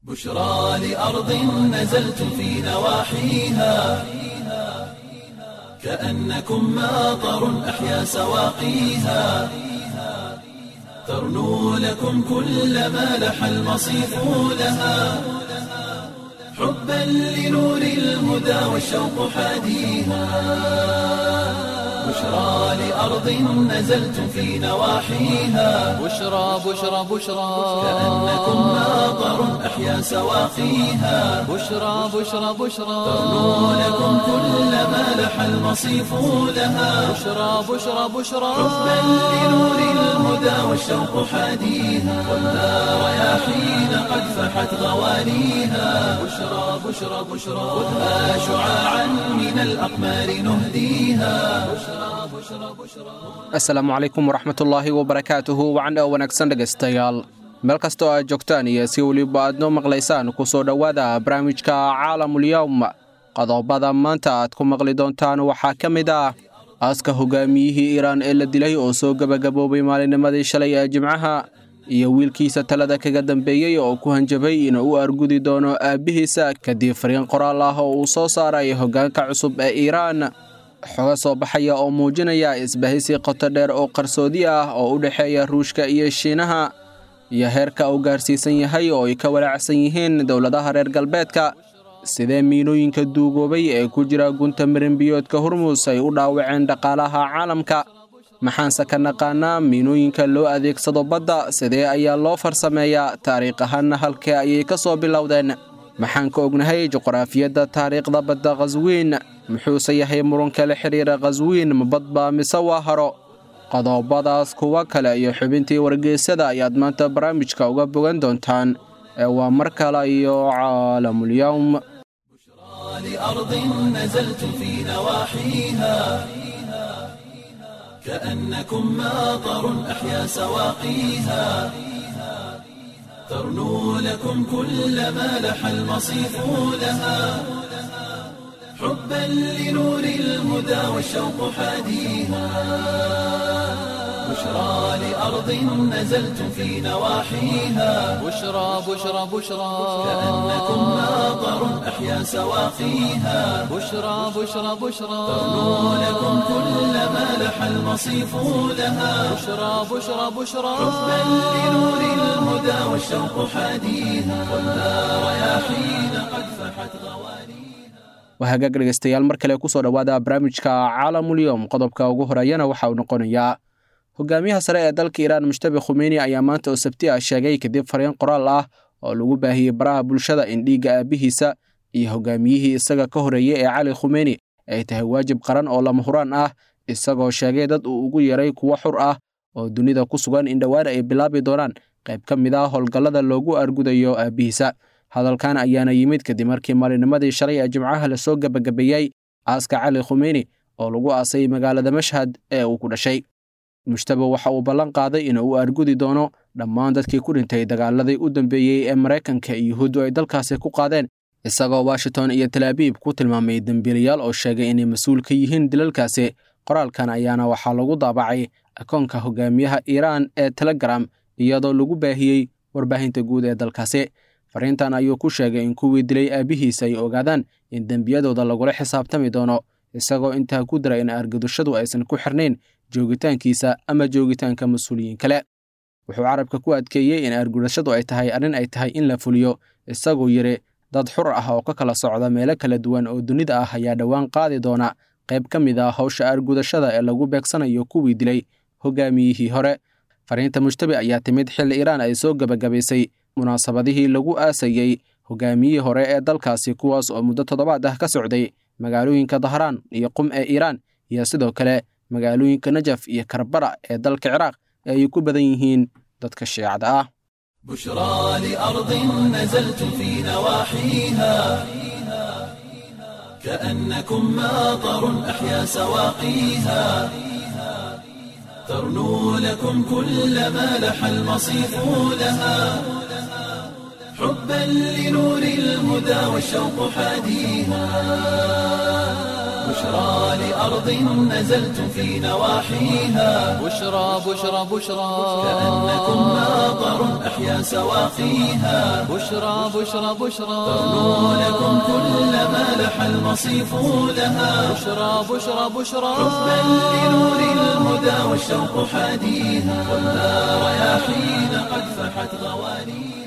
بشرى لأرض نزلت في نواحيها كأنكم ماطر أحيا سواقيها ترنو لكم كل ما لح المصيف لها حبا لنور الهدى والشوق حاديها بشرى لأرض نزلت في نواحيها بشرى بشرى بشرى كأنكم ماطر أحيا سواقيها بشرى بشرى بشرى ترنو لكم كل ما لح المصيف لها بشرى بشرى بشرى حبا لنور الهدى والشوق حاديها والنار رياحين قد فحت غوانيها بشرى بشرى بشرى خذها شعاعا من الأقمار نهديها asalaamu calaykum waraxmatullaahi wabarakaatuhu wacan oo wanaagsan dhegaystayaal meel kastoo aad joogtaan iyo si weliba aad noo maqlaysaan ku soo dhowaada barnaamijka caalamulyowm qodobada maanta aad ku maqli doontaan waxaa ka mid ah aaska hogaamiyihii iiraan ee la dilay oo soo gebagaboobay maalinimadii shalay ee jimcaha iyo wiilkiisa talada kaga dambeeyey oo ku hanjabay inuu u argudi doono aabbihiisa kadib fariin qoraal ah oo uu soo saaray hoggaanka cusub ee iiraan xoga soo baxaya oo muujinaya isbahaysi qoto dheer oo qarsoodi ah oo u dhexeeya ruushka iyo shiinaha iyo heerka uu gaarsiisan yahay oo ay ka walaacsan yihiin dowladaha reer galbeedka sidee miinooyinka duugoobay ee ku jira gunta marinbiyoodka hormus ay u dhaawaceen dhaqaalaha caalamka maxaanse ka naqaanaa miinooyinka loo adeegsado badda sidee ayaa loo farsameeyaa taariikh ahaanna halkee ayay ka soo bilowdeen maxaan ka ognahay juqraafiyadda taariikhda badda khaswiin muxuuse yahay murunka la xidhiira khaswiin ma badbaa mise waa haro qodobadaas kuwa kale iyo xubintii wargeysada ayaad maanta barnaamijka uga bogan doontaan ee waa mar kale iyo caalamulyowm لأرض نزلت في نواحيها كأنكم ماطر أحيا سواقيها ترنو لكم كل ما لح المصيف لها حبا لنور الهدى والشوق حاديها بشرى لأرض نزلت في نواحيها بشرى بشرى بشرى كأنكم ماطر أحيا سواقيها بشرى بشرى بشرى ترنو لكم كل ما لح المصيف لها بشرى بشرى بشرى حبا لنور الهدى والشوق حاديها والنار رياحين قد فحت غوانيها waa hagaag dhegaystayaal mar kale ku soo dhowaada barnaamijka caalamulyowm qodobka ugu horeeyana waxa uu noqonayaa hogaamiyaha sare ee dalka iiraan mushtabi khumeyni ayaa maanta oo sabti ah sheegay kadib fariin qoraal ah oo lagu baahiyey baraha bulshada in dhiigga aabbihiisa iyo hogaamiyihii isaga ka horeeyey ee cali khumeyni ay tahay waajib qaran oo lama huraan ah isagoo sheegay dad uu ugu yeray kuwo xur ah oo dunida ku sugan in dhowaan ay bilaabi doonaan qayb ka mid ah howlgallada loogu argudayo aabbihiisa hadalkan ayaana yimid kadib markii maalinimadii shalay ee jimcaha lasoo gebagabeeyey aaska cali khumeyni oo lagu aasay magaalada mashhad ee uu ku dhashay mushtaba waxa uu ballan qaaday inuu u argudi doono dhammaan dadkii ku dhintay dagaaladii u dambeeyey ee maraykanka iyo yuhuuddu ay dalkaasi ku qaadeen isagoo washington iyo talaabiib ku tilmaamay dembiilayaal oo sheegay inay mas-uul ka yihiin dilalkaasi qoraalkan ayaana waxaa lagu daabacay akoonka hogaamiyaha iiraan ee telegram iyadoo lagu baahiyey warbaahinta guud ee dalkaasi fariintan ayuu ku sheegay in kuwii dilay aabbihiisa ay ogaadaan in dembiyadooda lagula xisaabtami doono isagoo intaa ku dara in argadushadu aysan ku xirnayn joogitaankiisa ama joogitaanka mas-uuliyiin kale wuxuu carabka ku adkeeyey in argudashadu ay tahay arrin ay tahay in la fuliyo isagoo yidhi dad xur ah oo ka kala socda meelo kala duwan oo dunida ah ayaa dhowaan qaadi doona qayb ka mid ah howsha argudashada ee lagu beegsanayo kuwii dilay hogaamiyihii hore fariinta mujtabi ayaa timid xilli iiraan ay soo gebagabaysay munaasabadihii lagu aasayey hogaamiyihii hore ee dalkaasi kuwaas oo muddo toddobaad ah ka socday magaalooyinka dahraan iyo qum ee iiraan iyo sidoo kale magaalooyinka najaf iyo karbala ee dalka ciraaq ee ay ku badan yihiin dadka shiicada ah بشرى لأرض نزلت في نواحيها كأنكم ماطر أحيا سواقيها ترنو لكم كل ما لح المصيف لها حبا لنور الهدى والشوق حاديها بشرى لأرض نزلتم في نواحيها بشرى بشرى بشرى كأنكم ماطر أحيا سواقيها بشرى بشرى بشرى ترنو لكم كل ما لح المصيف لها بشرى بشرى بشرى حبا لنور الهدى والشوق حاديها والنار رياحين قد فحت غوانيها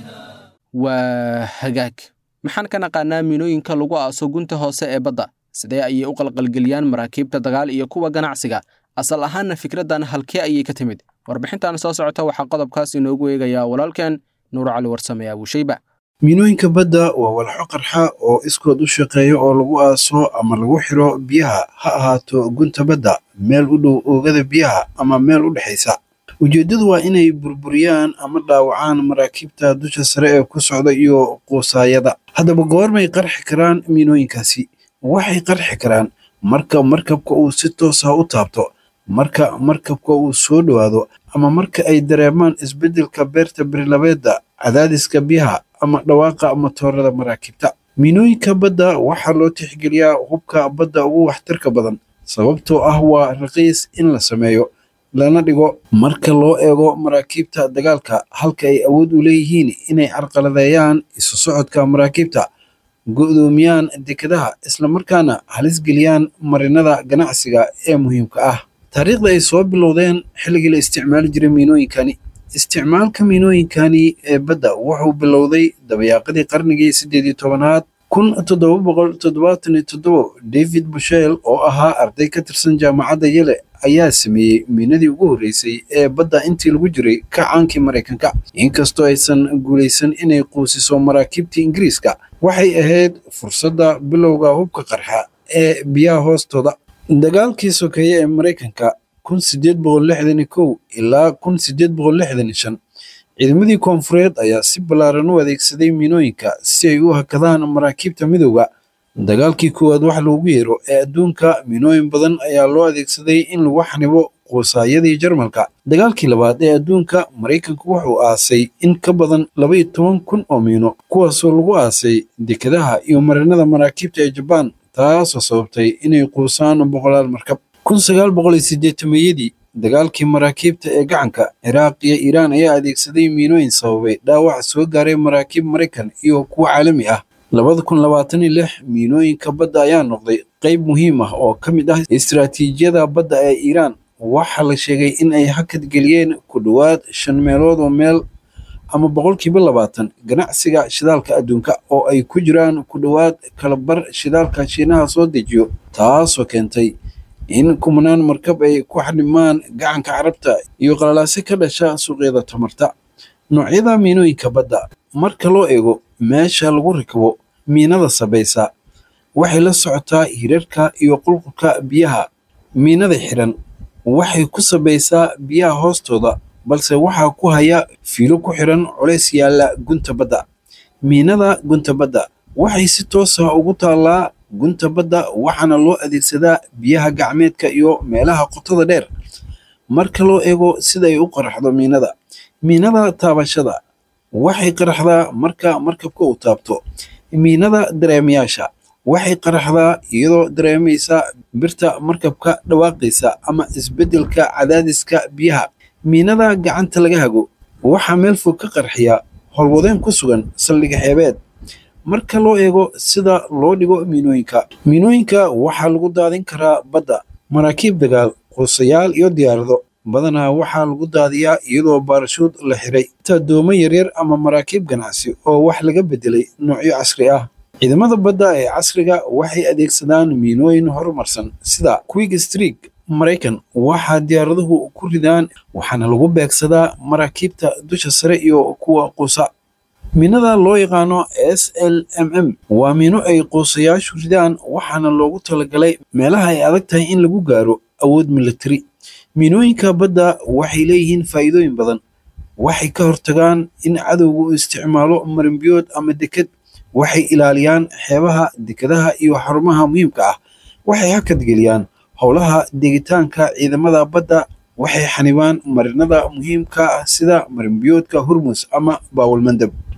waa hagaag maxaan ka naqaanaa miinooyinka lagu aaso gunta hoose ee badda sidee ayay u qalqalgeliyaan maraakiibta dagaal iyo kuwa ganacsiga asal ahaanna fikraddan halkee ayay ka timid warbixintan soo socota waxaa qodobkaas inoogu eegayaa walaalkeen nuur cali warsame abuushayba miinooyinka badda waa walxo qarxa oo iskood u shaqeeya oo lagu aaso ama lagu xiro biyaha ha ahaato gunta badda meel u dhow oogada biyaha ama meel u dhexaysa ujeeddadu waa inay burburiyaan ama dhaawacaan maraakiibta dusha sare ee ku socda iyo quusaayada haddaba goormay qarxi karaan miinooyinkaasi waxay qarxi karaan marka markabka uu si toos ah u taabto marka markabka uu soo dhowaado ama marka ay dareemaan isbeddelka beerta berilabeedda cadaadiska biyaha ama dhawaaqa matoorada maraakiibta miinooyinka badda waxaa loo tixgeliyaa hubka badda ugu waxtarka badan sababtoo ah waa raqiis in la sameeyo lana dhigo marka loo eego maraakiibta dagaalka halka ay awood u leeyihiin inay carqaladeeyaan isu socodka maraakiibta go'doomiyaan dekedaha islamarkaana halis geliyaan marinada ganacsiga ee muhiimka ah taariikhda ay soo bilowdeen xilligii la isticmaali jiray miinooyinkani isticmaalka miinooyinkani ee badda wuxuu bilowday dabayaaqadii qarnigii siddeed iyo tobanaad kun toddoba boqol toddobaatan iyo toddobo david bushel oo ahaa arday ka tirsan jaamacadda yele ayaa sameeyey miinadii ugu horreysay ee badda intii lagu jiray kacaankii maraykanka inkastoo aysan guulaysan inay quusiso maraakiibtii ingiriiska waxay ahayd fursadda bilowga hubka qarxa ee biyaha hoostooda dagaalkii sokeeye ee maraykanka kun sideed boqol lixdan iyo kow ilaa kun sideed boqol lixdan iyo shan ciidamadii koonfureed ayaa si ballaaran u adeegsaday miinooyinka si ay u hakadaan maraakiibta midowga dagaalkii koowaad wax loogu yeero ee adduunka miinooyin badan ayaa loo adeegsaday in lagu xanibo quusaayadii jarmalka dagaalkii labaad ee adduunka maraykanku wuxuu aasay in ka badan laba iyo toban kun oo miino kuwaasoo lagu aasay dekedaha iyo marinada maraakiibta ee jabaan taasoo sababtay inay quusaan boqolaal markab kun sagaal boqol iyo siddeetameeyadii dagaalkii maraakiibta ee gacanka ciraaq iyo iiraan ayaa adeegsaday miinooyin sababay dhaawac soo gaaray maraakiib maraykan iyo kuwa caalami ah labada kun labaatan iyo lix miinooyinka badda ayaa noqday qayb muhiim ah oo ka mid ah istiraatiijiyada badda ee iiraan waxaa la sheegay in ay hakad geliyeen ku dhowaad shan meelood oo meel ama boqolkiiba labaatan ganacsiga shidaalka adduunka oo ay ku jiraan ku dhowaad kalabar shidaalka shiinaha soo dejiyo taasoo keentay in kumanaan markab ay ku xadhimaan gacanka carabta iyo qalalaase ka dhasha suuqyada tamarta noocyada miinooyinka badda marka loo eego meesha lagu rakabo miinada sabaysa waxay la socotaa hirarka iyo qulqulka biyaha miinada xiran waxay ku sabaysaa biyaha hoostooda balse waxaa ku haya fiilo ku xiran culays yaalla gunta badda miinada gunta badda waxay si toos ah ugu taallaa gunta badda waxaana loo adeegsadaa biyaha gacmeedka iyo meelaha qotada dheer marka loo eego sida ay u qaraxdo miinada miinada taabashada waxay qaraxdaa marka markabka uu taabto miinada dareemayaasha waxay qaraxdaa iyadoo dareemaysa birta markabka dhawaaqaysa ama isbeddelka cadaadiska biyaha miinada gacanta laga hago waxaa meel fog ka qarxiya howlwadeen ku sugan saldhiga xeebeed marka loo eego sida loo dhigo miinooyinka miinooyinka waxaa lagu daadin karaa badda maraakiib dagaal quusayaal iyo diyaarado badanaa waxaa lagu daadiyaa iyadoo baarashuud la xiray taa doomo yaryar ama maraakiib ganacsi oo wax laga beddelay noocyo casri ah ciidamada badda ee casriga waxay adeegsadaan miinooyin horumarsan sida quick streak maraykan waxaa diyaaraduhu ku ridaan waxaana lagu beegsadaa maraakiibta dusha sare iyo kuwa quusa miinada loo yaqaano s l m m waa miino ay quusayaashu ridaan waxaana loogu talagalay meelaha ay adag tahay in lagu gaaro awood militari miinooyinka badda waxay leeyihiin faa'iidooyin badan waxay ka hortagaan in cadowga uu isticmaalo marinbiyood ama deked waxay ilaaliyaan xeebaha dekedaha iyo xarumaha muhiimka ah waxay hakadgeliyaan howlaha degitaanka ciidamada badda waxay xanibaan marinada muhiimka ah sida marinbiyoodka hormus ama baawalmandab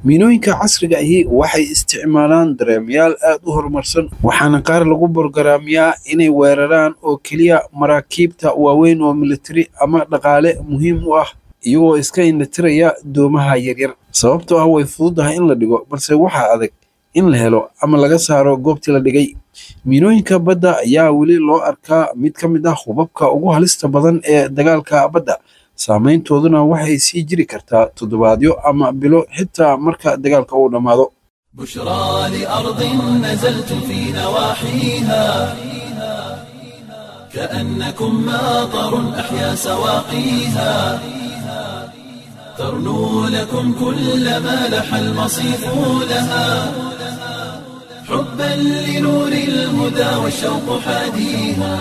miinooyinka casriga ahi waxay isticmaalaan dareemayaal aad u horumarsan waxaana qaar lagu borgaraamiyaa inay weeraraan oo keliya maraakiibta waaweyn oo militari ama dhaqaale muhiim u ah iyagoo iska indhatiraya doomaha yaryar sababtoo ah way fududahay in la dhigo balse waxaa adag in la helo ama laga saaro goobtii la dhigay miinooyinka badda ayaa weli loo arkaa mid ka mid ah hubabka ugu halista badan ee dagaalka badda saameyntooduna waxay sii jiri kartaa toddobaadyo ama bilo xitaa marka dagaalka uu dhammaado بشرى لأرض نزلتم في نواحيها كأنكم ماطر أحيا سواقيها ترنو لكم كل ما لح المصيف لها حبا لنور الهدى والشوق حاديها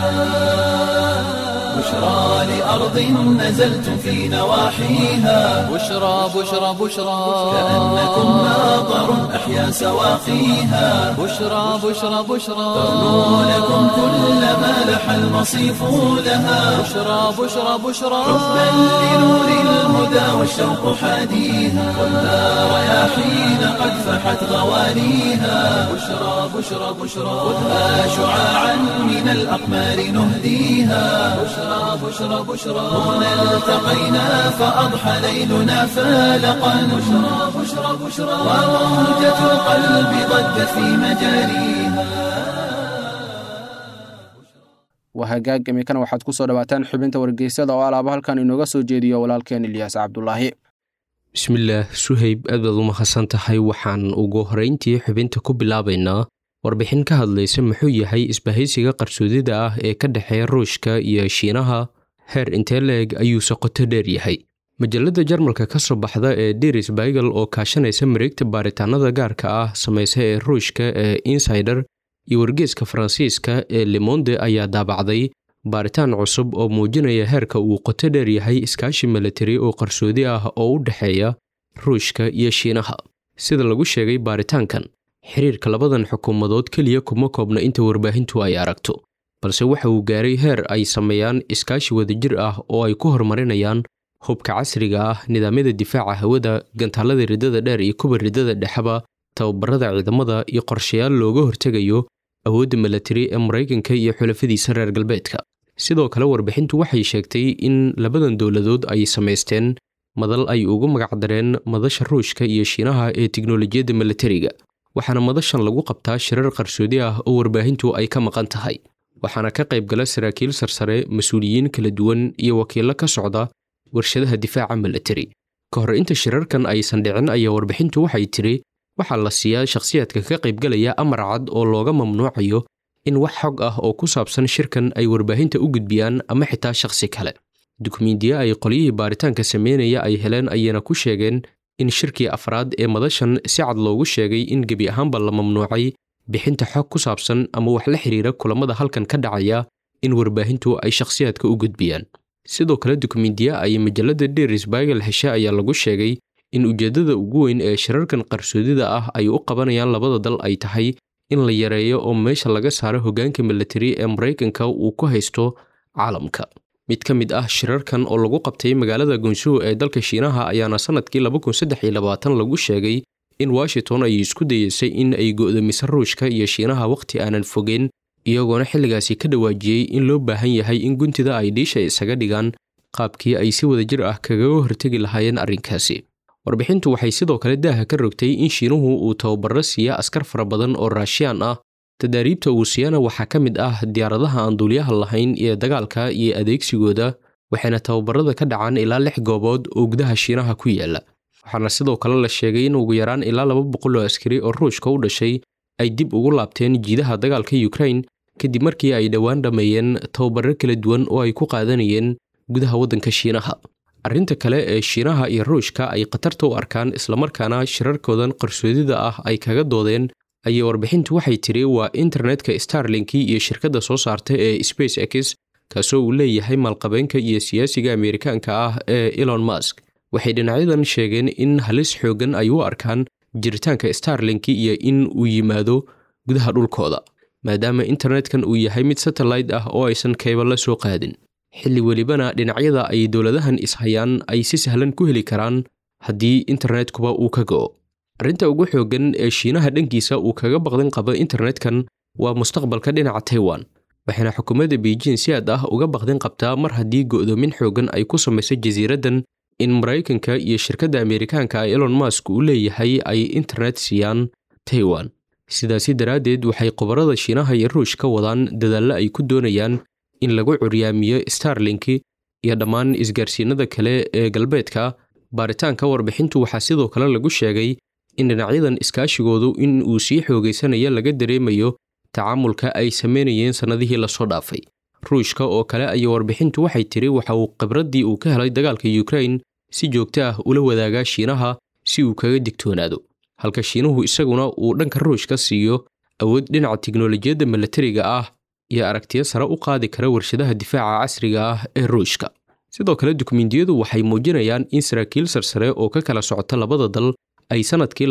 بشرى لأرض نزلتم في نواحيها بشرى بشرى بشرى كأنكم ماطر أحيا سواقيها بشرى بشرى بشرى ترنو لكم كل ما لح المصيف لها بشرى بشرى بشرى حبا لنور الهدى والشوق حاديها والنار رياحين قد فحت غوانيها بشرى بشرى بشرى خذها شعاعا من الأقمار نهديها بشرى بشرى بشرى هنا التقينا فأضحى ليلنا فالقا بشرى بشرى بشرى وموجة القلب ضجت في مجاريها waa hagaag imikana waxaad ku soo dhawaataan xubinta wargeysyada oo alaaba halkan inooga soo jeediyo walaalkeen ilyaas cabdulaahi bismillaah suhayb aad baad u mahadsan tahay waxaan ugu horrayntii xubinta ku bilaabaynaa warbixin ka hadlaysa muxuu yahay isbahaysiga qarsoodida ah ee ka dhexeeya ruushka iyo shiinaha heer intee la-eg ayuuse qoto dheer yahay majalladda jarmalka ka soo baxda ee deris baigel oo kaashanaysa mareegta baaritaanada gaarka ah samaysa ee ruushka ee insider iyo wargeeska faransiiska ee lemonde ayaa daabacday baaritaan cusub oo muujinaya heerka uu qoto dheer yahay iskaashi milatari oo qarsoodi ah oo u dhexeeya ruushka iyo shiinaha sida lagu sheegay baaritaankan xiriirka labadan xukuumadood keliya kuma koobna inta warbaahintu ay aragto balse waxa uu gaaray heer ay sameeyaan iskaashi wadajir ah oo ay ku horumarinayaan hubka casriga ah nidaamyada difaaca hawada gantaalada riddada dheer iyo kuba riddada dhexeba tababarada ciidamada iyo qorshayaal looga hortegayo awoodda milatari ee maraykanka iyo xulafadiisa reer galbeedka sidoo kale warbixintu waxay sheegtay in labadan dowladood ay samaysteen madal ay ugu magacdareen madasha ruushka iyo shiinaha ee tiknolojiyadda milatariga waxaana madashan lagu qabtaa shirar qarsoodi ah oo warbaahintu ay ka maqan tahay waxaana ka qayb gala saraakiil sarsare mas-uuliyiin kala duwan iyo wakiillo ka socda warshadaha difaaca milatari ka hor inta shirarkan aysan dhicin ayaa warbixintu waxay tiri waxaa la siiyaa shakhsiyaadka ka qaybgalaya amar cad oo looga mamnuucayo in wax xog ah oo ku saabsan shirkan ay warbaahinta u gudbiyaan ama xitaa shakhsi kale dukumiintiye ay qolyihii baaritaanka sameynaya ay heleen ayayna ku sheegeen in shirkii afraad ee madashan si cad loogu sheegay in gebi ahaanba la mamnuucay bixinta xog ku saabsan ama wax la xiriira kulamada halkan ka dhacaya in warbaahintu ay shakhsiyaadka u gudbiyaan sidoo kale dukumiintiye ay majalladda deris baigel heshe ayaa lagu sheegay in ujeeddada ugu weyn ee shirarkan qarsoodida ah ay u qabanayaan labada dal ay tahay in la yareeyo oo meesha laga saaro hoggaanka milatari ee maraykanka uu ku haysto caalamka mid ka mid ah shirarkan oo lagu qabtay magaalada gunsuu ee dalka shiinaha ayaana sannadkii lagu sheegay in washington ay isku dayeysay in ay go'doomiso ruushka iyo shiinaha wakhti aanan fogeyn iyagoona xilligaasi ka dhawaajiyey in loo baahan yahay in guntida ay dhiisha isaga dhigaan qaabkii ay si wadajir ah kagaga hortegi lahaayeen arrinkaasi warbixintu waxay sidoo kale daaha ka rogtay in shiinuhu uu tababaro siiya askar fara badan oo raashiyaan ah tadaariibta uu siiyana waxaa ka mid ah diyaaradaha aan duuliyaha lahayn iyo dagaalka iyo adeegsigooda waxayna tababarada ka dhacaan ilaa lix goobood oo gudaha shiinaha ku yaala waxaana sidoo kale la sheegay in ugu yaraan ilaa laba boqol oo askari oo ruushka u dhashay ay dib ugu laabteen jiidaha dagaalka yukrain kadib markii ay dhowaan dhammeeyeen tababaro kala duwan oo ay ku qaadanayeen gudaha waddanka shiinaha arrinta kale ee shiinaha iyo ruushka ay khatarta u arkaan islamarkaana shirarkoodan qarsoodida ah ay kaga doodeen ayay warbixintu waxay tiri waa internetka starlinki iyo shirkadda soo saarta ee space x kaasoo uu leeyahay maalqabeenka iyo siyaasiga ameerikaanka ah ee elon musk waxay dhinacyadan sheegeen in halis xooggan ay u arkaan jiritaanka starlinki iyo in uu yimaado gudaha dhulkooda maadaama internetkan uu yahay mid satellite ah oo aysan kayba la soo qaadin xilli welibana dhinacyada ay dowladahan ishayaan ay si sahlan ku heli karaan haddii internetkuba uu ka go'o arrinta ugu xooggan ee shiinaha dhankiisa uu kaga baqdin qabo internetkan waa mustaqbalka dhinaca taiwan waxayna xukuumadda beijing si aad ah uga baqdin qabtaa mar haddii go'doomin xooggan ay ku samayso jasiiraddan in maraykanka iyo shirkadda ameerikaanka elon musk uu leeyahay ay internet siiyaan taiwan sidaasi daraaddeed waxay khubarada shiinaha iyo ruush ka wadaan dadaallo ay ku doonayaan in lagu curyaamiyo starlinki iyo dhammaan isgaarsiinada kale ee galbeedka baaritaanka warbixintu waxaa sidoo kale lagu sheegay in dhinacyadan iskaashigoodu in uu sii xoogaysanayo laga dareemayo tacaamulka ay samaynayeen sannadihii lasoo dhaafay ruushka oo kale ayaa warbixintu waxay tiri waxa uu khibraddii uu ka helay dagaalka yukrain si joogto ah ula wadaagaa shiinaha si uu kaga digtoonaado halka shiinuhu isaguna uu dhanka ruushka siiyo awood dhinaca tiknolojiyadda milatariga ah iyo aragtiyo sare u qaadi kara warshadaha difaaca casriga ah ee ruushka sidoo kale dukumentiyadu waxay muujinayaan in saraakiil sarsare oo ka kala socota labada dal ay sannadkii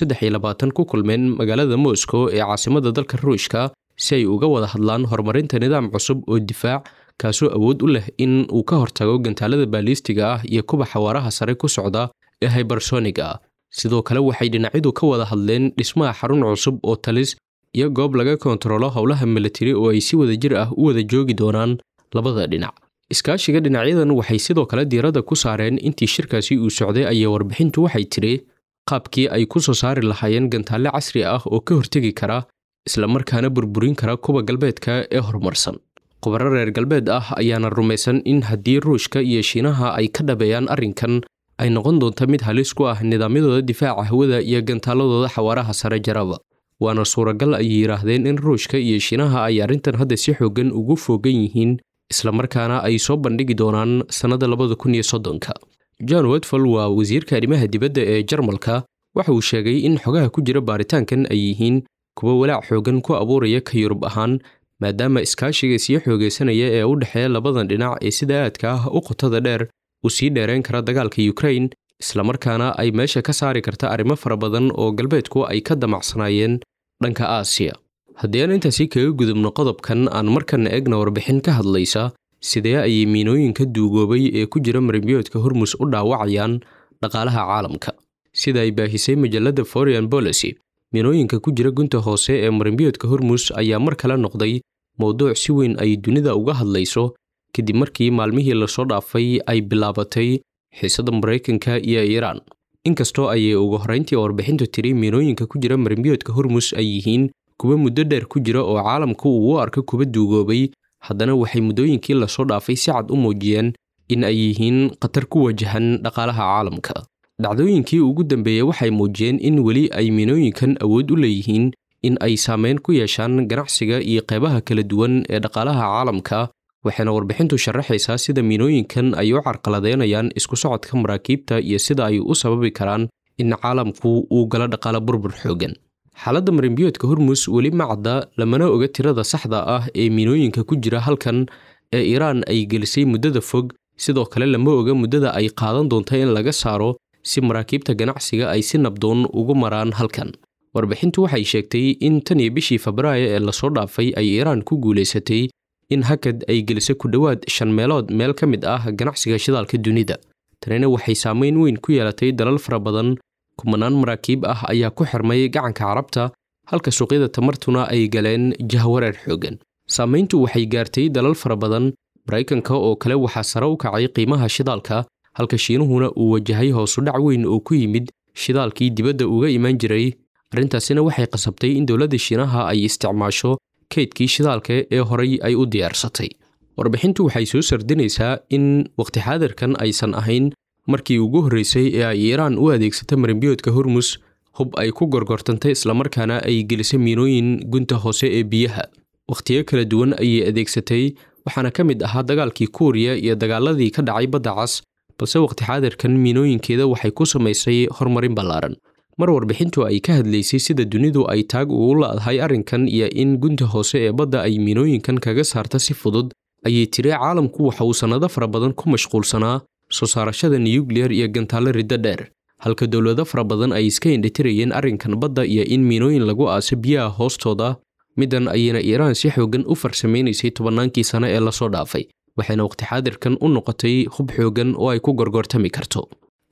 ku kulmeen magaalada moscow ee caasimadda dalka ruushka si ay uga wada hadlaan horumarinta nidaam cusub oo difaac kaasoo awood u leh in uu ka hortago gantaalada baaliistiga ah iyo kuba xawaaraha sare ku socda ee hybersoniga ah sidoo kale waxay dhinacyadu ka wada hadleen dhismaha xarun cusub oo talis iyo goob laga kontarolo howlaha militari oo ay si wadajir ah u wada joogi doonaan labada dhinac iskaashiga dhinacyadan waxay sidoo kale diiradda ku saareen intii shirkaasi uu socday ayaa warbixintu waxay tidhi qaabkii ay ku soo saari lahaayeen gantaalle casri ah oo ka hortegi kara islamarkaana burburin kara kuwa galbeedka ee horumarsan khubaro reer galbeed ah ayaana rumaysan in haddii ruushka iyo shiinaha ay ka dhabeeyaan arrinkan ay noqon doonto mid halis ku ah nidaamyadooda difaaca hawada iyo gantaaladooda xawaaraha sare jaraba waana suuragal ay yidhaahdeen in ruushka iyo shiinaha ay arrintan hadda si xooggan ugu foogan yihiin islamarkaana ay soo bandhigi doonaan sannada labada kun iyo soddonka john watfall waa wasiirka arrimaha dibadda ee jarmalka waxa uu sheegay in xogaha ku jira baaritaankan ay yihiin kuwa walaac xooggan ku abuuraya ka yurub ahaan maadaama iskaashiga sii xoogaysanaya ee u dhexeeya labadan dhinac ee sida aadka ah u qotada dheer uu sii dheerayn kara dagaalka yukrain islamarkaana ay meesha ka saari karta arrimo fara badan oo galbeedku ay ka damacsanaayeen dhanka aasiya haddii aan intaasi kaga gudubno qodobkan aan markan eegna warbixin ka hadlaysa sidee ayay miinooyinka duugoobay ee ku jira marimbiyoodka hormus u dhaawacayaan dhaqaalaha caalamka sida ay baahisay majalladda foreign policy miinooyinka ku jira gunta hoose ee marimbiyoodka hormus ayaa mar kale noqday mowduuc si weyn ay dunida uga hadlayso kadib markii maalmihii lasoo dhaafay ay bilaabatay xiisadda maraykanka iyo iiraan inkastoo ayay ugu horrayntii warbixintu tiri miinooyinka ku jira marimbiyoodka hormus ay yihiin kuwa muddo dheer ku jira oo caalamku uu u arko kuwa duugoobay haddana waxay muddooyinkii lasoo dhaafay si cad u muujiyeen in ay yihiin khatar ku wajahan dhaqaalaha caalamka dhacdooyinkii ugu dambeeyey waxay muujiyeen in weli ay miinooyinkan awood u leeyihiin in ay saameyn ku yeeshaan ganacsiga iyo qeybaha kala duwan ee dhaqaalaha caalamka waxayna warbixintu sharaxaysaa sida miinooyinkan ay u carqaladeynayaan isku socodka maraakiibta iyo sida ay u sababi karaan in caalamku uu galo dhaqaalo burbur xoogan xaaladda marimbiyoodka hormus weli ma cadda lamana oga tirada saxda ah ee miinooyinka ku jira halkan ee iiraan ay gelisay muddada fog sidoo kale lama oga muddada ay qaadan doonta in laga saaro si maraakiibta ganacsiga ay si nabdoon ugu maraan halkan warbixintu waxay sheegtay in tan iyo bishii febraayo ee lasoo dhaafay ay iiraan ku guulaysatay in hakad ay geliso ku dhowaad shan meelood meel ka mid ah ganacsiga shidaalka dunida tanina waxay saameyn weyn ku yeelatay dalal fara badan kumanaan maraakiib ah ayaa ku xirmay gacanka carabta halka suuqyada tamartuna ay galeen jahwareer xoogan saamayntu waxay gaartay dalal fara badan maraykanka oo kale waxaa sare u kacay qiimaha shidaalka halka shiinuhuna uu wajahay hoosudhac weyn oo ku yimid shidaalkii dibadda uga imaan jiray arrintaasina waxay qasabtay in dowladda shiinaha ay isticmaasho kaydkii shidaalka ee horay ay u diyaarsatay warbixintu waxay soo sardinaysaa in waqti xaadirkan aysan ahayn markii ugu horreysay ee ay iiraan u adeegsata marimbiyoodka hormus hub ay ku gorgortantay islamarkaana ay gelisay miinooyin gunta hoose ee biyaha wakhtiyo kala duwan ayay adeegsatay waxaana ka mid ahaa dagaalkii kuuriya iyo dagaaladii ka dhacay badda cas balse waqti xaadirkan miinooyinkeeda waxay ku samaysay horumarin ballaaran mar warbixintu ay ka hadlaysay sida dunidu ay taag ugu la'dahay arrinkan iyo in gunta hoose ee badda ay miinooyinkan kaga saarta si fudud ayay tiri caalamku waxa uu sannado fara badan ku mashquulsanaa soo saarashada nuyukliyar iyo gantaallo riddo dheer halka dowlado fara badan ay iska indhitirayeen arrinkan badda iyo in miinooyin lagu aaso biyaha hoostooda middan ayayna iiraan si xooggan u farsamaynaysay tobannaankii sano ee lasoo dhaafay waxayna waqti xaadirkan u noqotay hub xooggan oo ay ku gorgortami karto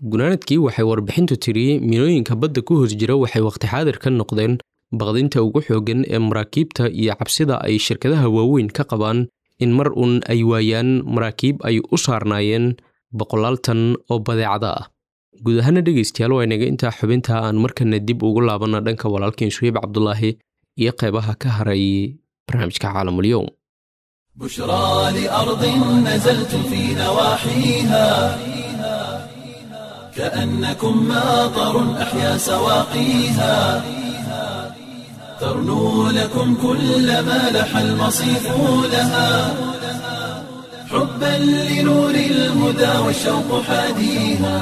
gunaanadkii waxay warbixintu tiri milooyinka badda ku hoos jira waxay waqti xaadir ka noqdeen baqdinta ugu xooggan ee maraakiibta iyo cabsida ay shirkadaha waaweyn ka qabaan in mar uun ay waayaan maraakiib ay u saarnaayeen boqolaal tan oo badeecada ah guud ahaana dhegaystayaal waa inaga intaa xubinta aan markana dib ugu laabanna dhanka walaalkiin suheyb cabdulaahi iyo qaybaha ka haray barnaamijka caalamulyoum بشرى لأرض نزلت في نواحيها كأنكم ماطر أحيا سواقيها ترنو لكم كل ما لح المصيف لها حبا لنور الهدى والشوق حاديها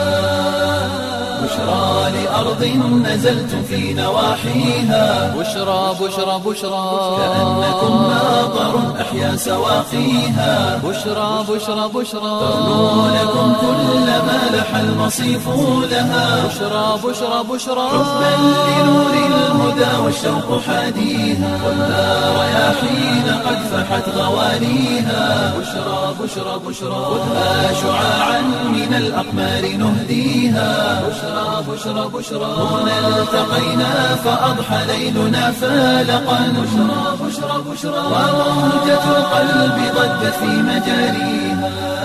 بشرى لأرض نزلت في نواحيها بشرى بشرى بشرى كأنكم ماطر أحيا سواقيها بشرى بشرى بشرى ترنو لكم كل ما لح المصيف لها بشرى بشرى بشرى حبا لنور الهدى والشوق حاديها خذها رياحين قد فحت غوانيها بشرى بشرى بشرى خذها شعاعا من الأقمار نهديها بشرى بشرى بشرى هنا التقينا فأضحى ليلنا فالقا بشرى بشرى بشرى وموجة القلب ضجت في مجاريها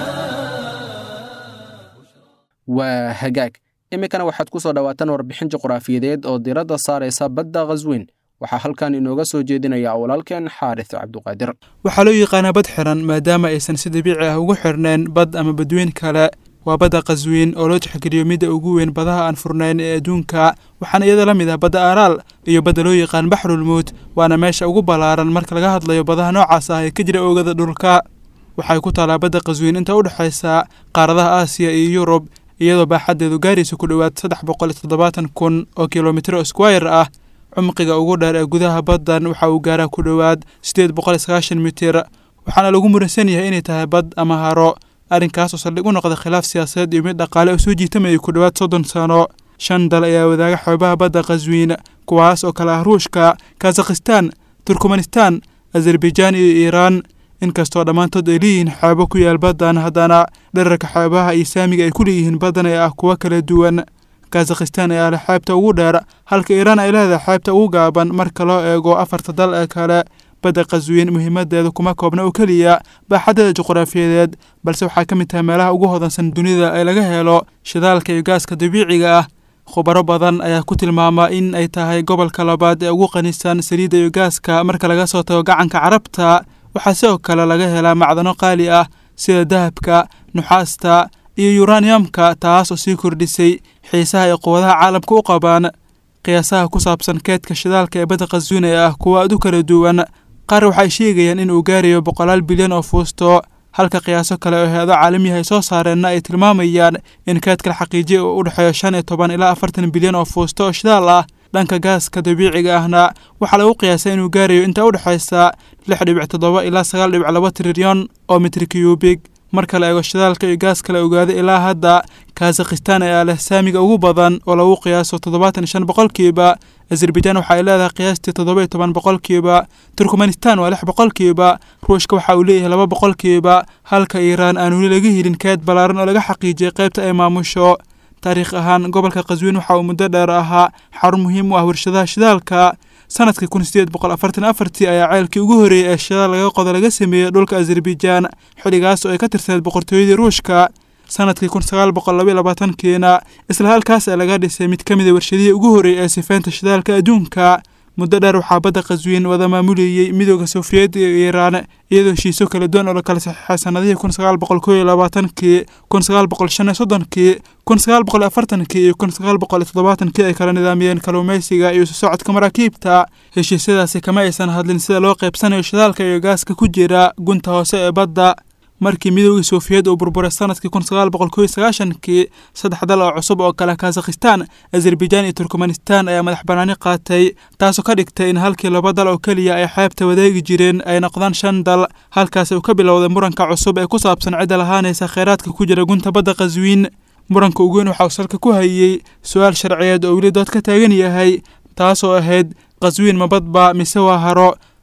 waa hagaag iminkana waxaad ku soo dhowaataan warbixin juqraafiyadeed oo diradda saaraysa badda khasweyn waxaa halkan inooga soo jeedinaya walaalkeen xaaris cabduqaadir waxaa loo yaqaanaa bad xiran maadaama aysan si dabiici ah ugu xirnayn bad ama badweyn kale waa badda qaswiin oo loo tixgeliyo midda ugu weyn badaha aan furnayn ee adduunka waxaana iyada la mid ah badda aaraal iyo badda loo yaqaan baxrulmuud waana meesha ugu ballaaran marka laga hadlayo badaha noocaas ah ee ka jira oogada dhulka waxay ku taalaa badda qaswiin inta u dhexaysa qaaradaha aasiya iyo yurub iyadoo baaxaddeedu gaaraysa ku dhowaad saddex boqol iyo toddobaatan kun oo kilomitro squire ah cumqiga ugu dheer ee gudaha baddan waxa uu gaaraa ku dhowaad siddeed boqol iyo sagaashan mitir waxaana lagu muransan yahay inay tahay bad ama haro arrinkaas oo saldhig u noqda khilaaf siyaasadeed iyo mid dhaqaale oo soo jiitamayay ku dhowaad soddon sano shan dal ayaa wadaaga xoobaha badda qaswiin kuwaas oo kale ah ruushka kazakhistan turkmanistan azerbaijaan iyo iiraan inkastoo dhammaantood ay leeyihiin xeebo ku yaal baddan haddana dherarka xeebaha iyo saamiga ay ku leeyihiin baddan ee ah kuwo kala duwan kazakhistan ayaa leh xeebta ugu dheer halka iiraan ay leedahay xeebta ugu gaaban marka loo eego afarta dal ee kale badda qaswiin muhiimadeeda kuma koobna oo keliya baaxaddeeda juqraafiyadeed balse waxaa ka mid tahay meelaha ugu hodansan dunida ee laga helo shidaalka iyo gaaska dabiiciga ah khubaro badan ayaa ku tilmaama in ay tahay gobolka labaad ee ugu qanisan saliidda iyo gaaska marka laga soo tago gacanka carabta waxaa sidoo kale laga helaa macdano qaali ah sida dahabka nuxaasta iyo yuraniyamka taas oo sii kordhisay xiisaha ay quwadaha caalamka u qabaan qiyaasaha ku saabsan keedka shidaalka ee badda qaswiin ee ah kuwa aad u kala duwan qaar waxay sheegayaan in uu gaarayo boqolaal bilyan oo fuusto halka qiyaaso kale oo hay-ado caalamiyaha ay soo saareenna ay tilmaamayaan in keedka la xaqiijiya uu u dhexeeyo shan iyo toban ilaa afartan bilyan oo fuusto oo shidaal ah dhanka gaaska dabiiciga ahna waxaa lagu qiyaasay inuu gaarayo inta u dhexaysa lix dhibic toddoba ilaa sagaal dhibic laba trilyan oo mitri kiyubig marka la eego shidaalka iyo gaaska la ogaada ilaa hadda kazakhistan ayaa leh saamiga ugu badan oo lagu qiyaaso toddobaatan iyo shan boqolkiiba azerbaijaan waxa ay leedahay qiyaastii toddoba iyo toban boqolkiiba turkmanistan waa lix boqolkiiba ruushka waxa uu leeyahay laba boqolkiiba halka iiraan aan weli laga helin keed ballaaran oo laga xaqiijiyay qaybta ay maamusho taariikh ahaan gobolka qaswiin waxa uu muddo dheer ahaa xarun muhiim u ah warshadaha shidaalka sanadkii kun sideed boqol afartan afartii ayaa ceelkii ugu horreeyey ee shidaal laga qodo laga sameeyey dhulka azerbaijaan xilligaas oo ay ka tirsaneed boqortooyadii ruushka sanadkii kun sagaal boqol labaiyo labaatankiina isla halkaas ee laga dhisay mid ka mid a warshadihii ugu horreeyey ee sifeynta shidaalka adduunka muddo dheer waxaa badda qaswiin wada maamulayey midooda sofiyeed iyo iiraan iyadoo heshiisyo kala duwan oo la kala saxiixay sanadihii kun sagaal boqol koo iyo labaatankii kun sagaal boqol shan iyo soddonkii kun sagaal boqol afartankii iyo kun sagaal boqol iyo toddobaatankii ay kala nidaamiyeen kalluumaysiga iyo socodka maraakiibta heshiisyadaasi kama aysan hadlin sida loo qaybsanayo shidaalka iyo gaaska ku jira gunta hoose ee badda markii midoogii sofiyeed uu burburay sanadkii kun sagaal boqol koo iyo sagaashankii saddex dal oo cusub oo kale kazakhistan azerbaijaan iyo turkmanistan ayaa madax banaani qaatay taasoo ka dhigtay in halkii laba dal oo keliya ay xeebta wadaagi jireen ay noqdaan shan dal halkaas uu ka bilowday muranka cusub ee ku saabsan cidda lahaanaysa kheyraadka ku jira gunta badda qaswiin muranka ugu weyn waxa uu salka ku hayey su-aal sharciyeed oo weli dood ka taagan yahay taasoo ahayd qaswiin mabadba mise waa haro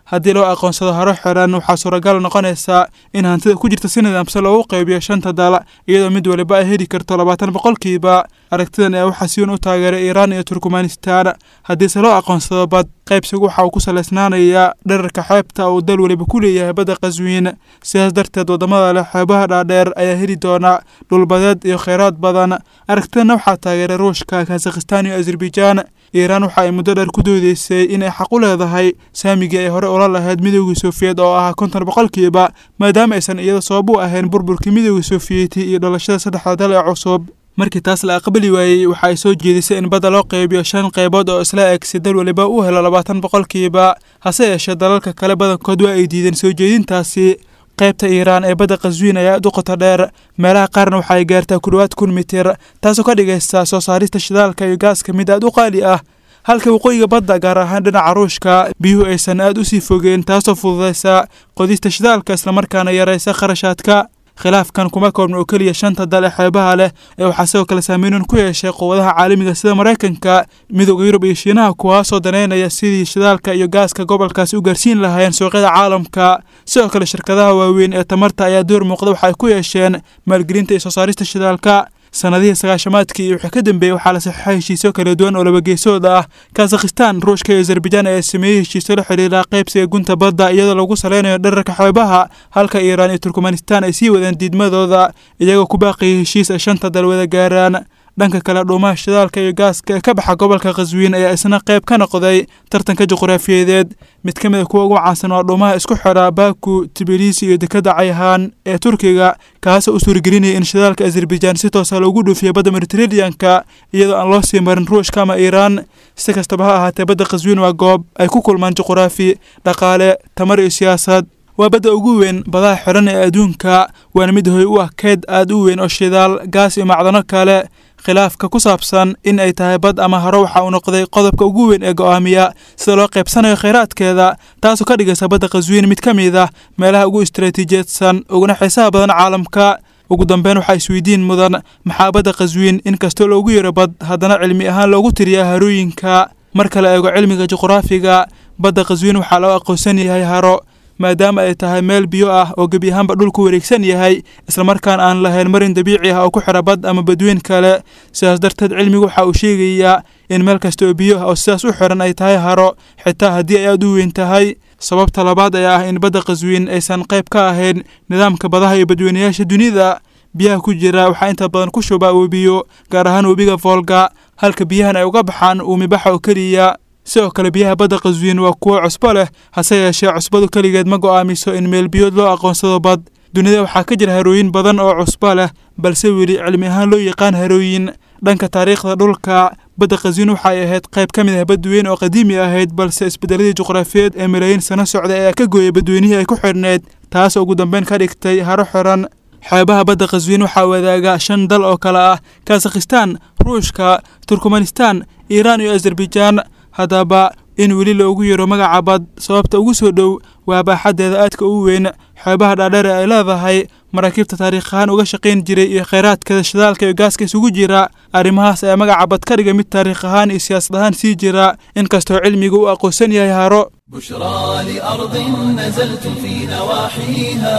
haddii loo aqoonsado haro xiran waxaa suuragal noqonaysa in hantida ku jirta si nidaamsan loogu qaybiyo shanta dal iyadoo mid waliba ay heli karto labaatan boqolkiiba aragtidan ayaa waxaa si weyn u taageeray iiraan iyo turkmanistan haddiise loo aqoonsado bad qaybsigu waxa uu ku salaysnaanayaa dherarka xeebta uu dal weliba ku leeyahay badda qaswiin sidaas darteed waddamada leh xeebaha dhaadheer ayaa heli doona dhulbadeed iyo kheyraad badan aragtidanna waxaa taageeray ruushka kazakhistan iyo azerbaijaan iiraan waxa ay muddo dheer ku doodeysay inay xaq u leedahay saamigii ay hore ula lahayd midoogii sofiyeet oo ahaa konton boqolkiiba maadaama aysan iyada sabab u ahayn burburkii midoogii sofiyeeti iyo dhalashada saddexda dal ee cusub markii taas la aqbali waayey waxa ay soo jeedisay in badda loo qaybiyo shan qaybood oo isla eg si dal waliba u helo labaatan boqolkiiba hase yeeshee dalalka kale badankood waa ay diideen soo jeedintaasi qaybta iiraan ee badda qaswiin ayaa aad u qoto dheer meelaha qaarna waxa ay gaartaa ku dhowaad kun mitir taasoo ka dhigaysa soo saarista shidaalka iyo gaaska mid aad u qaali ah halka waqooyiga badda gaar ahaan dhinaca ruushka biyuhu aysan aad u sii fogeen taasoo fududaysa qodista shidaalka islamarkaana yaraysa kharashaadka khilaafkan kuma koobna oo keliya shanta dal ee xeebaha leh ee waxaa sidoo kale saameynan ku yeeshay quwadaha caalamiga sida maraykanka midooda yurub iyo shiinaha kuwaasoo daneynaya sidii shidaalka iyo gaaska gobolkaasi u gaarsiin lahaayeen suuqyada caalamka sidoo kale shirkadaha waaweyn ee tamarta ayaa door muuqda waxa ay ku yeesheen maalgelinta iyo soo saarista shidaalka sanadihii sagaashamaadkii iyo wixii ka dambeeyey waxaa la saxiixay heshiisyo kala duwan oo labageesood ah kazakhistan ruushka iyo azerbaijaan ayaa sameeyey heshiisyo la xidhiira qaybsiga gunta badda iyadoo lagu saleynayo dherarka xeebaha halka iiraan iyo turkmanistan ay sii wadeen diidmadooda iyagoo ku baaqayay heshiis ay shanta dal wada gaaraan dhanka kale dhuumaha shidaalka iyo gaaska ee ka baxa gobolka khaswiin ayaa isna qayb ka noqday tartanka juqraafiyeed mid ka mid a kuwa ugu caansan waa dhuumaha isku xidha baaku tibilisi iyo dekadda cayhaan ee turkiga kaasoo u suuragelinaya in shidaalka azerbaijaan si toosa loogu dhoofiya badda mediteraneanka iyadoo aan loo sii marin ruushka ama iiraan si kastaba ha ahaatee badda khaswiin waa goob ay ku kulmaan juqraafi dhaqaale tamar iyo siyaasad waa badda ugu weyn badaha xidhan ee adduunka waana mid hoy u ah keyd aad u weyn oo shidaal gaas iyo macdano kale khilaafka ku saabsan in ay tahay bad ama haro waxa uu noqday qodobka ugu weyn ee go'aamiya sida loo qaybsanayo kheyraadkeeda taasoo ka dhigaysa badda qaswiin mid ka mid ah meelaha ugu istaraatiijiyadsan uguna xiisaha badan caalamka ugu dambeyn waxaa isweydiin mudan maxaa badda qaswiin in kastoo loogu yaro bad haddana cilmi ahaan loogu tiriyaa harooyinka marka la eego cilmiga juqraafiga badda qaswiin waxaa loo aqoonsan yahay haro maadaama ay tahay meel biyo ah oo gebi ahaanba dhulku wareegsan yahay islamarkaan aan lahayn marin dabiici ah oo ku xidha bad ama badweyn kale sidaas darteed cilmigu waxa uu sheegayaa in meel kasta oo biyo ah oo sidaas u xidhan ay tahay haro xitaa haddii ay aada u weyn tahay sababta labaad ayaa ah in badda qaswiin aysan qayb ka ahayn nidaamka badaha iyo badweynayaasha dunida biyaha ku jira waxaa inta badan ku shubaa webiyo gaar ahaan webiga voolga halka biyahan ay uga baxaan uumibaxa oo keliya sidoo kale biyaha badda qaswiin waa kuwo cusbo leh hase yeeshee cusbadu keligeed ma go'aamiso in meel biyood loo aqoonsado bad dunida waxaa ka jira harooyin badan oo cusbo leh balse weli cilmi ahaan loo yaqaan harooyin dhanka taariikhda dhulka badda qaswiin waxay ahayd qayb ka mid ah badweyn oo qadiimi ahayd balse isbedeladii juqraafiyeed ee malaayiin sano socday ayaa ka gooyay badweynihii ay ku xidhneyd taas ugu dambeyn ka dhigtay haro xiran xeebaha badda qaswiin waxaa wadaaga shan dal oo kale ah kazakhistan ruushka turkmanistan iiraan iyo azerbaijaan haddaba in weli loogu yaro magaca bad sababta ugu soo dhow waa baaxaddeeda aadka u weyn xeebaha dhaadheer ee ay leedahay maraakiibta taariikh ahaan uga shaqayn jiray iyo kheyraadkeeda shidaalka iyo gaaska isugu jira arrimahaas ayaa magaca bad ka dhiga mid taariikh ahaan iyo siyaasad ahaan sii jira inkastoo cilmigu u aqoonsan yahay haro بشرى لأرض نزلتم في نواحيها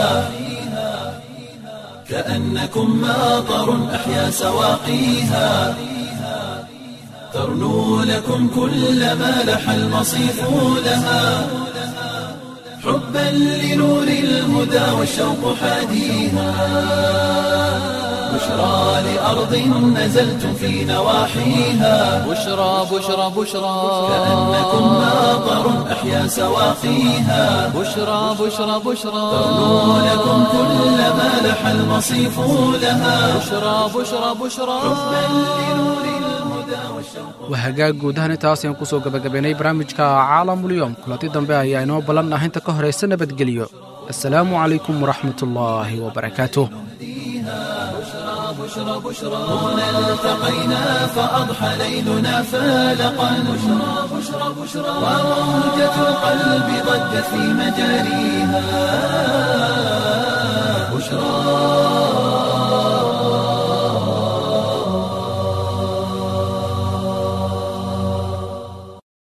كأنكم ماطر أحيا سواقيها ترنو لكم كل ما لح المصيف لها حبا لنور الهدى والشوق حاديها بشرى لأرض نزلتم في نواحيها بشرى بشرى بشرى كأنكم ماطر أحيا سواقيها بشرى بشرى بشرى ترنو لكم كل ما لح المصيف لها بشرى بشرى بشرى waa hagaag guud ahaan intaas ayaan kusoo gabagabaynay barnaamijka caalamulyoom kulanti dambe ayaa inoo ballan ah inta ka horaysa nabadgelyo assalaamu calaykum waraxmatullaahi wabarakaatuh هنا التقينا فأضحى ليلنا فالقا بشرى بشرى بشرى وموجة القلب ضجت في مجاريها بشرى